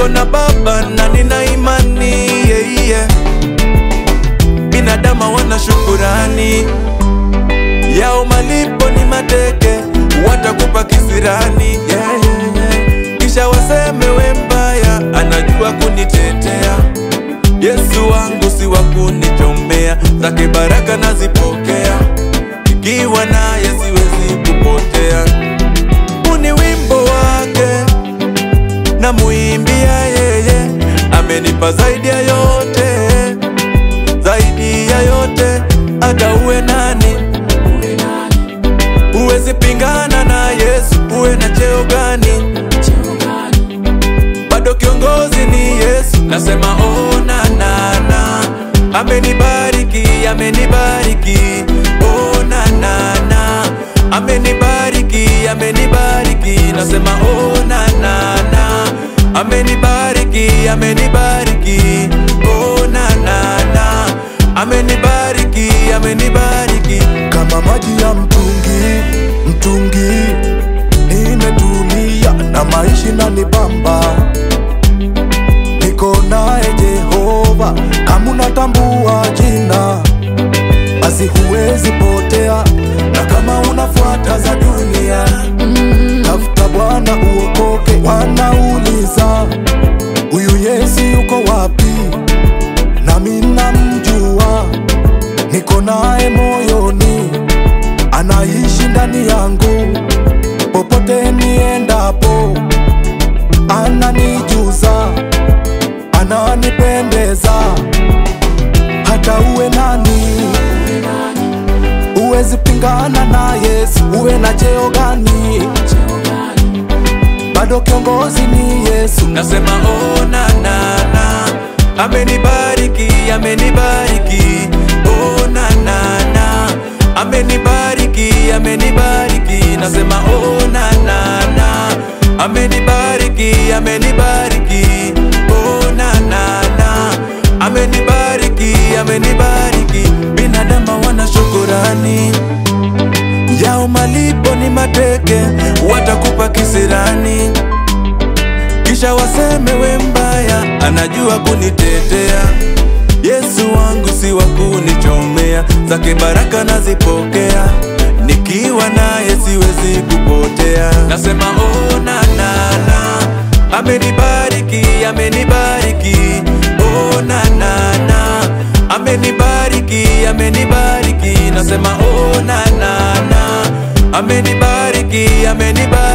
niko na baba na nina imani yeah, yeah. binadamu wana shukurani yao malipo ni mateke watakupa kisirani yeah, yeah, yeah. kisha waseme we mbaya anajua kunitetea yesu wangu si wa kunichomea zake baraka nazipokea ikiwa naye siwezi kupotea uni wimbo wake na muimbia yeye amenipa zaidi ya yote zaidi ya yote hata uwe nani huwezi pingana na yesu uwe na cheo gani bado kiongozi ni yesu nasema oh, na, na, na. amenibariki amenibariki oh, na, na, na. amenibariki amenibariki nasema oh, na, na, na. amenibariki amenibariki oh, na, na, na. amenibariki amenibariki kama maji ya mtungi mtungi nimetulia na maishi na nibamba niko naye jehova kama unatambua jina basi huwezi potea na kama unafuata za dunia tafuta bwana uokoke wanauliza huyu yesu yuko wapi nami namjua niko naye moyoni anaishi ndani yangu popote niendapo ananijuza ananipendeza hata uwe nani uwezi pingana na yesu uwe na cheo gani bado kiongozi ni yesu nasema oh, na, na, na. amenibariki amenibariki oh, na, na, na. amenibariki amenibariki nasema oh, na, na, na. amenibariki amenibariki oh, na, na, na. amenibariki amenibariki binadamu wana shukurani yao malipo ni mateke watakupa kisirani kisha waseme we mbaya anajua kunitetea yesu wangu si wa kunichomea zake baraka nazipokea nikiwa naye siwezi kupotea nasema oh, na, na, na. amenibariki amenibariki oh, na, na, na. amenibariki amenibariki nasema oh, na, na, na. amenibariki amenibariki